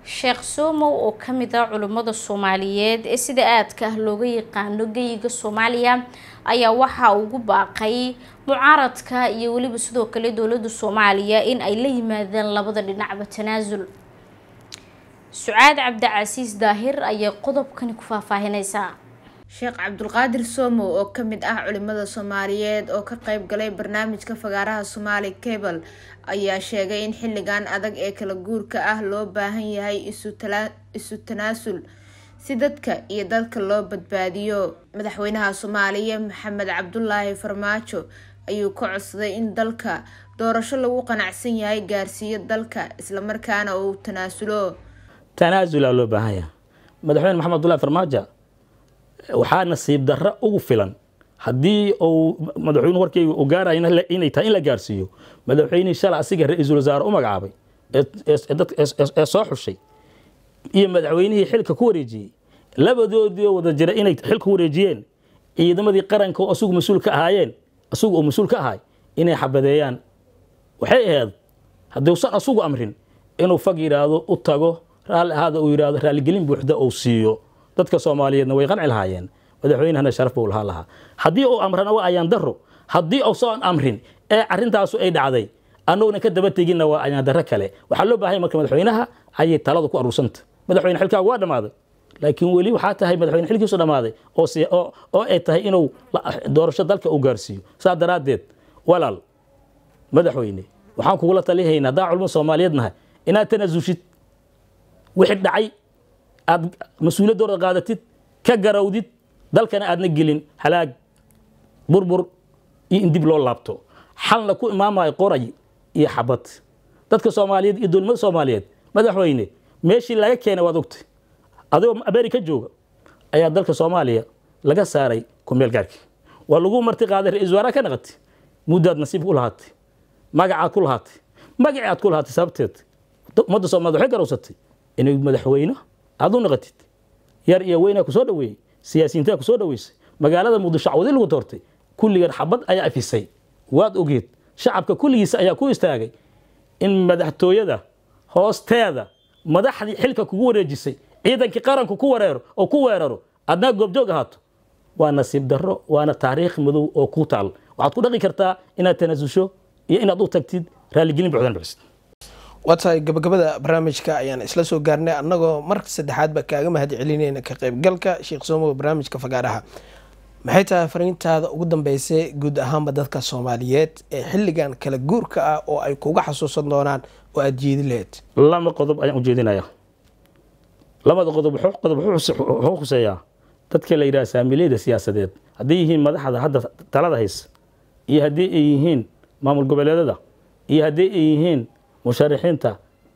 sheekh soomow oo kamid ah culimmada soomaaliyeed ee sida aadka ah looga yaqaano geyiga soomaaliya ayaa waxaa ugu baaqay mucaaradka iyo weliba sidoo kale dowladda soomaaliya in ay la yimaadaan labada dhinacba tanaasul sucaad cabdicasiis daahir ayaa qodobkani ku faahfaahineysaa sheekh cabdulqaadir soomow oo kamid ah culimada soomaaliyeed oo ka qeyb galay barnaamijka fagaaraha somaali cable ayaa sheegay in xilligan adag ee kala guurka ah loo baahan yahay isu tanaasul si dadka iyo dalka loo badbaadiyo madaxweynaha soomaaliya maxamed cabdulaahi farmaajo ayuu ka codsaday in dalka doorasho lagu qanacsan yahay gaarsiiyo dalka islamarkaana uu tanaasulo tanaasulaa loo baahan yahay madaxweyne maxamed abdullahi farmaajo waxaa nasiib darro ugu filan haddii uu madaxweyne warkeyga uu gaaraya inay tahay in la gaarsiiyo madaxweynihii shalay asiga ra-iisul wasaare u magacaabay ee soo xushay iyo madaxweynihii xilka ku wareejiyey labadoodii wada jira inay xilka ku wareejiyeen ciidamadii qaranka oo asugu mas-uul ka ahaayeen asugu oo mas-uul ka ahay inay xabadeeyaan waxay ahayd hadduusan asugu amrin inuu fag yidhaahdo u tago raalli ahaada uu yidhaahdo raalligelin buuxda uu siiyo dadka soomaaliyeedna way qanci lahaayeen madaxweynahana sharaf buu lahaa lahaa haddii uu amrana waa ayaan daro haddii uusan amrin ee arrintaasu ay dhacday annaguna ka daba teginna waa ayaan darro kale waxaa loo baahanya marka madaxweynaha ayay talada ku aruursanta madaxweyne xilkaagu waa dhammaaday laakiin weli waxaa tahay madaxweyne xilkiisu dhammaaday oo ay tahay inuu doorasho dalka uu gaarsiiyo saa daraaddeed walaal madaxweyne waxaan kugula talihaynaa haddaa culmo soomaaliyeed nahay inaad tanasushid wixii dhacay aad mas-uuliyaddooda qaadatid ka garawdid dalkana aadna gelin halaag burbur iyo in dib loo laabto xalna ku imaamayo qoray iyo xabad dadka soomaaliyeed iyo dowladnimada soomaaliyeed madaxweyne meeshii laga keenay waad ogtay adigoo america jooga ayaa dalka soomaaliya laga saaray kumeel gaarkii waa lagu marti qaaday ra-isul wasaaraha ka naqatay muddaad nasiib ku lahaatay magacaad ku lahaatay magacii aad ku lahaatay sababteed ummadda soomaaliyed waxay garowsatay inay madaxweyne aad u naqatid yar iyo weynaa ku soo dhaweeyey siyaasiyiintaa ku soo dhaweysay magaalada muqdisho cawdi lagu doortay kulligeed xabad ayaa afisay waad ogeed shacabka kulligiisa ayaa ku istaagay in madaxtooyada hoosteeda madaxdii xilka kugu wareejisay ciidankii qaranku ku wareero oo ku weeraro adnaa goobjoog ahaato waa nasiib darro waana taariikh madow oo ku taal waxaad ku dhaqi kartaa inaad tanaasusho iyo inaad u tagtid raalligelin buuxdan bixisid waa tahay gabagabada barnaamijka ayaan isla soo gaarnay annagoo mar saddexaadba kaaga mahad celinayna ka qaybgalka sheekh soomow barnaamijka fagaaraha maxay tahay fariintaada ugu dambeysay guud ahaanba dadka soomaaliyeed ee xilligan kala guurka ah oo ay kuga xasuusan doonaan oo aada jeedi laheyd lama qodob ayaan ujeedinaya labada qodob qodob wuxuu khuseeyaa dadka la yidhaha saamiliyada siyaasadeed hadday yihiin madaxda hadda talada haysa iyo haddii ay yihiin maamul goboleedada iyo haddii ay yihiin musharaxiinta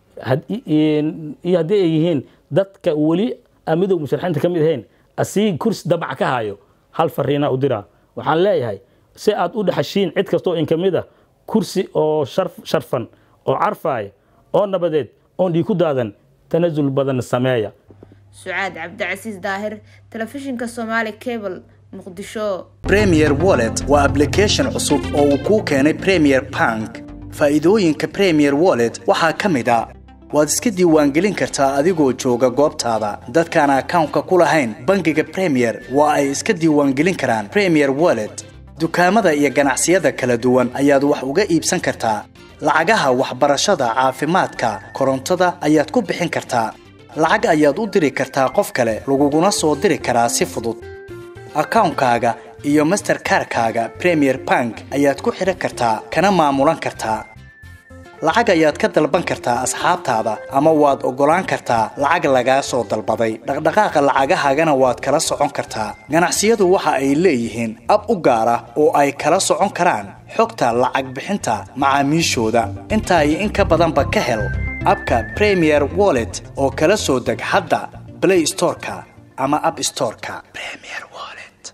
iyo haddii ay yihiin dadka weli amidow musharaxiinta ka mid ahayn asii kursi damac ka hayo hal fariina u diraa waxaan leeyahay si aad u dhexashiin cid kastoo in ka mid a kursi oo sharfan oo carfaaya oo nabadeed oon dhiig ku daadan tanasul badan sameeya sucaad cabdicasiis daahir telefishinka somaali cable muqdisho premier wallet waa ablication cusub oo uu kuu keenay premier bank faa'iidooyinka premier wallet waxaa ka mid a waad iska diiwaangelin kartaa adigoo jooga goobtaada dadkaan akawnka ku lahayn bangiga premier waa ay iska diiwaangelin karaan premier wallet dukaamada iyo ganacsiyada kala duwan ayaad wax uga iibsan kartaa lacagaha waxbarashada caafimaadka korontada ayaad ku bixin kartaa lacag ayaad u diri kartaa qof kale laguguna soo diri karaa si fudud akawnkaaga iyo masterkarkaaga premier bank ayaad ku xidhan kartaa kana maamulan kartaa lacag ayaad ka dalban kartaa asxaabtaada ama waad oggolaan kartaa lacag lagaa soo dalbaday dhaqdhaqaaqa lacagahaagana waad kala socon kartaa ganacsiyadu waxa ay leeyihiin ab u gaar ah oo ay kala socon karaan xogta lacag bixinta macaamiishooda intaa iyo in ka badanba ka hel abka premier wallet oo kala soo deg hadda blay storeka ama ab storeka